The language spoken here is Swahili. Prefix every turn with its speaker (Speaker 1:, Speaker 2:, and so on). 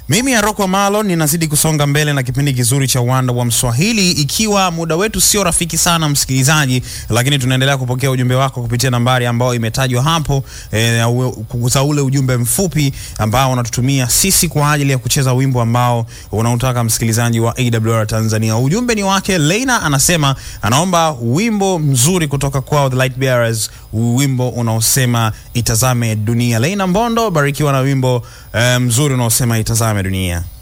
Speaker 1: Mimi Aroko Malo ninazidi kusonga mbele na kipindi kizuri cha Uwanda wa Mswahili, ikiwa muda wetu sio rafiki sana msikilizaji, lakini tunaendelea kupokea ujumbe wako kupitia nambari ambayo imetajwa hapo e, za ule ujumbe mfupi ambao unatutumia sisi kwa ajili ya kucheza wimbo ambao unautaka msikilizaji wa AWR Tanzania. Ujumbe ni wake Leina, anasema anaomba wimbo mzuri kutoka kwao The Light Bearers, wimbo unaosema itazame dunia. Leina Mbondo, barikiwa na wimbo eh, mzuri unaosema itazame dunia.